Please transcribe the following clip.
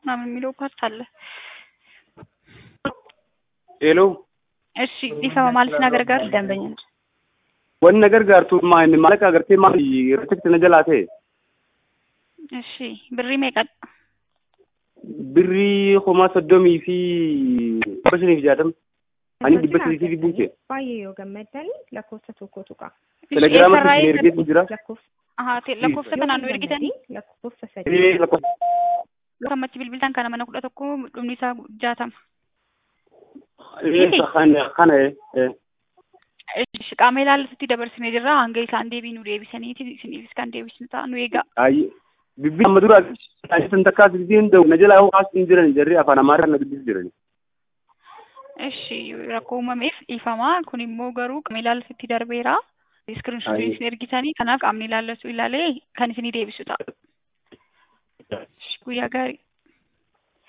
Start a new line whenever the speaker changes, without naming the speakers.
ምናምን የሚለው ፓርት አለ።
ሄሎ
እሺ ዲፈማ ማለት ነገር ጋር ደንበኛ ነች።
wan nagar gaartu maan maallaqa agartee maal ritikti na jalaa ta'e
እሺ ብሪ meeqa
birrii homaa soddomii fi dhibba shanii fi jaatama ani dhibba sadii fi buuke
baay'ee yoo gammaddanii lakkoofsa tokko tuqa.
telegiraama isin ergeetu jira
Lakkoofsa
Ahaa, te- lakkoofsa kanaan nu ergitanii
lakkoofsa sadii.
Ee, lakkoofsa
gammachii bilbiltaan kana mana kudha tokko dhumni isaa jaatama.
ee, kana kana ee
Ishi qaama ilaallatutti dabarsinee jirra hanga isaan deebii nu deebisaniiti isiniifis kan deebisnu ta'a nu eegaa.
Ayi, bibbi amma dura san takkaa sirriin da'u na jalaa ho'aas hin jiran jarri afaan amaaraa na dubbis jiran.
Ishi rakkoo uumameef dhiifamaa kun immoo garuu qaama ilaallatutti darbeera. Iskiriinshotiin
Aye.
isin ergitanii kanaaf qaamni ilaallatu ilaalee kan isinii deebisu ta'a. Ishi, Guyyaa gaarii.